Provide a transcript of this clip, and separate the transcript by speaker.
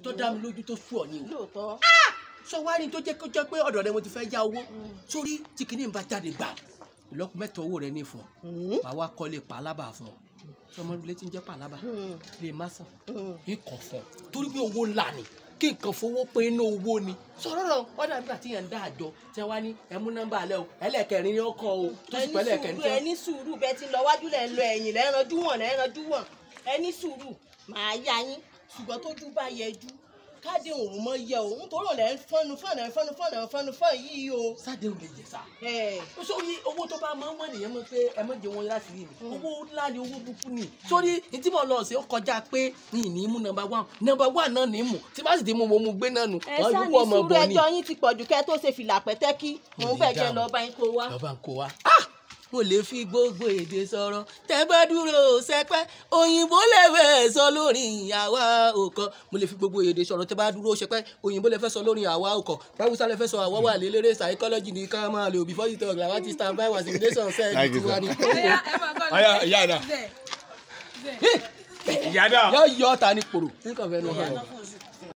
Speaker 1: tó dá mi lójú tó sú ọ ni o
Speaker 2: lóòótọ́
Speaker 1: sọ wá ní tó jẹ́ kó jẹ́ pé ọ̀dọ̀ rẹ mo ti fẹ́ yá owó sórí tí kìíní bá jáde gbà ìlọ́kùn mẹ́ta owó rẹ ní fún ọ
Speaker 2: Mm.
Speaker 1: màá wá kọ́lé pàlábà fún ọ sọmọ ilé tí ń jẹ́ pàlábà
Speaker 2: Mm.
Speaker 1: lè má sàn
Speaker 2: Mm.
Speaker 1: ikọ̀ fún ọ torí pé owó ńlá ni kí nǹkan fowó pé inú owó ni sọ̀rọ̀ náà ọ̀dà nígbà tí yẹn ń dá àjọ tí wọ́n wá ní ẹ mú nọ́mbà alẹ́ o ẹlẹ́kẹrin ni ó kọ́ o tó sì
Speaker 2: ẹni
Speaker 1: pẹ́ lẹ́kẹrin
Speaker 2: sùúrù ẹni sùúrù bẹ́ẹ̀ ti lọ wájú lẹ̀ ń lọ ẹ̀yìn lẹ́ ń ranjú wọ̀n lẹ́ ń ranjú wọ̀n ẹni sùúrù màá yá yín ṣùgbọ́n tójú bá yẹjú káde òun mọ yẹ o nítorí òun lẹ́ ń fọ́nu fọ́nà fọ́nu fọ́nà fọ́nu fọ́n yìí o.
Speaker 1: sáde ò lè jẹ sá
Speaker 2: ẹ̀
Speaker 1: sórí owó tó bá máa ń wọ́n nìyẹn mọ̀ pé ẹ mọ̀ jẹ wọn láti rí mi owó ńlá ni owó búkú ni sórí ní tí mo lọ sí ó kọjá pé ní ìní mú nọ́mbà wán nọ́mbà wán náà ní mú tí bá sì ti mú mo mú gbé náà nù
Speaker 2: ẹ
Speaker 1: wọn
Speaker 2: sáà
Speaker 1: yóò
Speaker 2: ní
Speaker 1: kó ọmọ
Speaker 2: sùúrù
Speaker 1: bọ ni.
Speaker 2: ẹjọ́ yín ti pọ̀jù kẹ́ tó ṣe fìlà pẹ́tẹ́kì òun bẹ̀ jẹ́ lọ́ọ́ bá yín kó wá.
Speaker 1: lọ́ba ń kó wa. Ah! mo lè fi gbogbo èdè sọ̀rọ̀ tẹ́ bá dúró sẹ́pẹ́ òyìnbó lè fẹ́ sọ lórí àwa òkọ mo lè fi gbogbo èdè sọ̀rọ̀ tẹ́ bá dúró sẹ́pẹ́ òyìnbó lè fẹ́ sọ lórí àwa òkọ báwùsá lè fẹ́ sọ àwa wà lélẹ́rẹ́ psychology ní ká máa lò before you talk làwọn ti stand by was civilization sẹ́ẹ̀lì
Speaker 3: Thank you,
Speaker 1: tiwa ni.
Speaker 3: Aya, ìyá dà. ìyá dà.
Speaker 1: yọ yọ ta ni koro nǹkan fẹ́ nu hàn.